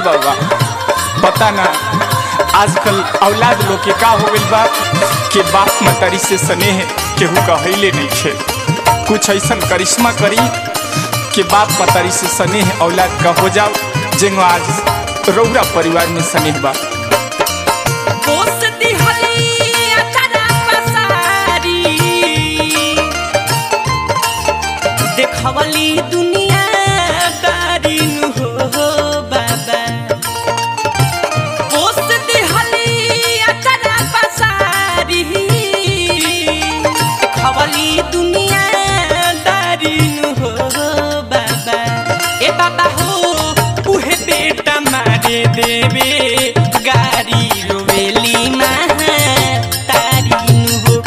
बाबा पता ना आजकल औलाद लोग के का हो गइल बा कि बाप मतारी से स्नेह केहू कहले नहीं खे कुछ ऐसा करिश्मा करी कि बाप मतारी से स्नेह औलाद का हो जाओ जेंगो आज रौरा परिवार में स्नेह बा पोस दिहली अचरा पसारी देखवली दुनिया दारी नु हो बाबा पोस दिहली अचरा पसारी देखवली दुनिया दारी नु हो बाबा ए बाबा हो उहे बेटा मारे देवे गारी रोवेली महा तारी नु हो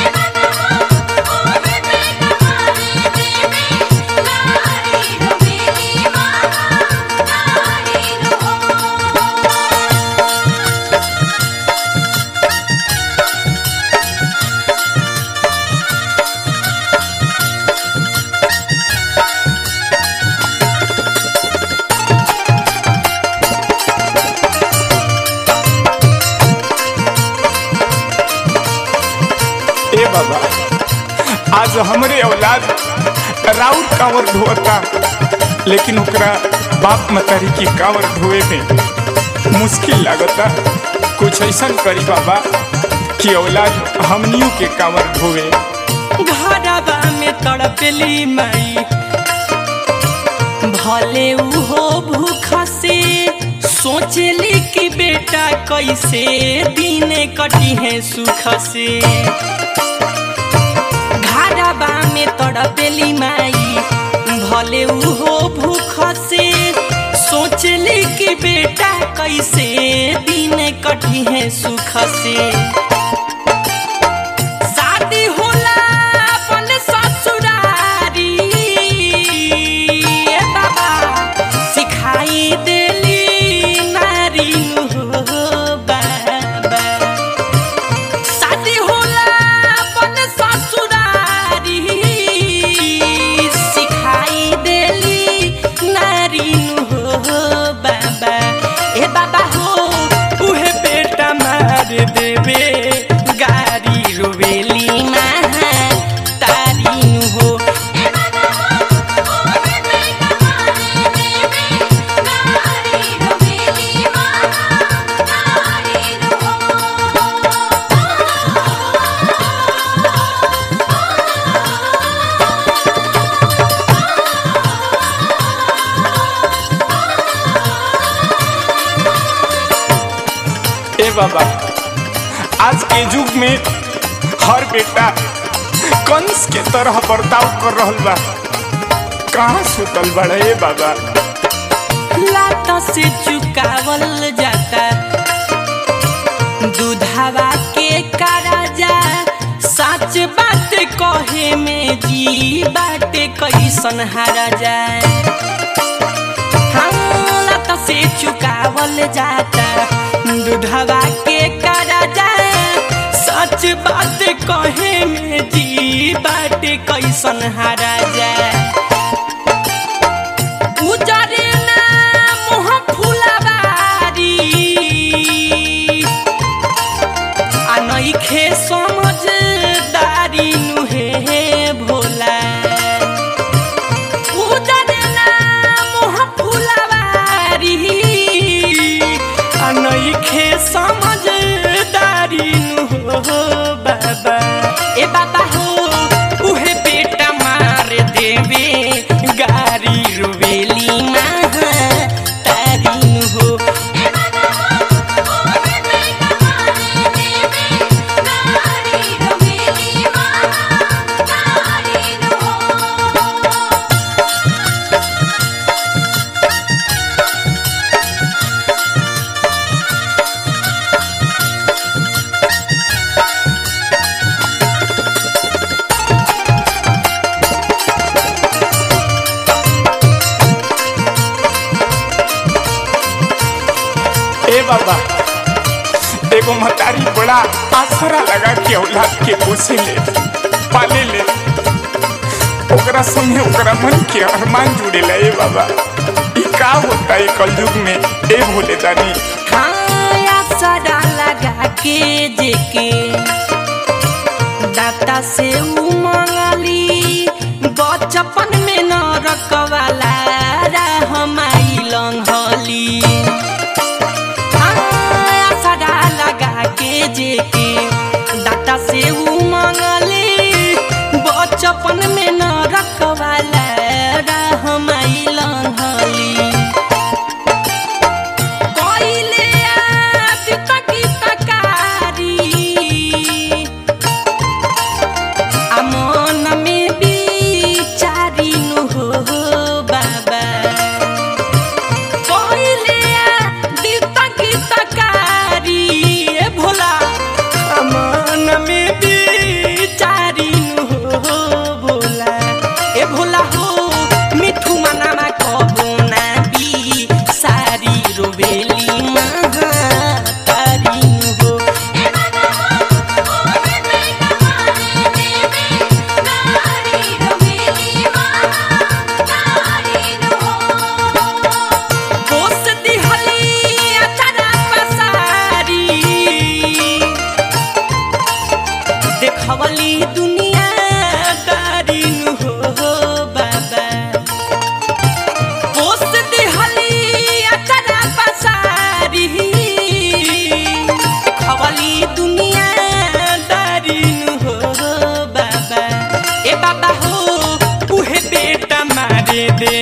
ए बाबा आज हमरे औलाद राउर कांवर ढोता लेकिन ओकरा बाप मतारी की कांवर ढोए में मुश्किल लागता कुछ ऐसा करी बाबा कि औलाद हमनियों के कांवर ढोवे घरबा में तड़पेली माई भले उहो भूख से सोचली कि बेटा कैसे दिन कटी है सुख से घरबा में तड़पेली माई भले उहो भूख से सोचली कि बेटा कैसे दिन कटी है सुख से शादी होला अपन ससुरारी ए बाबा सिखाई देली नारी नु हो बाबा शादी होला अपन ससुरारी सिखाई देली नारी नु हो बाबा ए बाबा हो उहे बेटा मार देवे गारी रोवेली महा तारी नु हो ए बाबा आज के युग में हर बेटा कंस के तरह बर्ताव कर रहल बा कहाँ सुतल बड़ा ए बाबा लात से चुकावल जाता दूधावा के कराजा सच बात कहे में जी बाटे कैसन हारा जाए हाँ, लात से चुकावल जाता दूधवा के कराजा सच बात कहे में जी बाटे कैसन हारा जाए उजरे ना मुह फुलबारी आ नइखे समझदारी नुहे भोला उजरे ना मुह फुलबारी आ नइखे समझदारी नु हो बाबा ए बाबा हो उहे बेटा मार देवे गारी रोवेली महा तारी नु हो ए बाबा एगो महतारी बड़ा आसरा लगा के औलाद के पोसे ले पाले ले ओकरा संगे ओकरा मन के अरमान जुड़ेला ए बाबा ई का होता है कलयुग में ए भोले दानी हाँ सदा लगा के जेके दाता से उमंगली बचपन में न रखवाला रहमाई लंघली हाँ सदा लगा के जेके दाता से उमंगली बचपन में न रखवाला रहमाई लंघली कइले आदि तकी तकारी आ मन में बिचारी नु हो बाबा कइले आदि तकी तकारी ए भोला आ मन में बिचारी नु हो भोला ए भोला हो मिठू मनामा कबो ना बी सारी रोबेली महातारी नु हो पोस दिहली अचरा पसारी देखवली दुनिया दारी नु हो बाबा पोस दिहली अचरा पसारी देखवली दुनिया दारी नु हो बाबा ए बाबा हो उहे बेटा मारे दे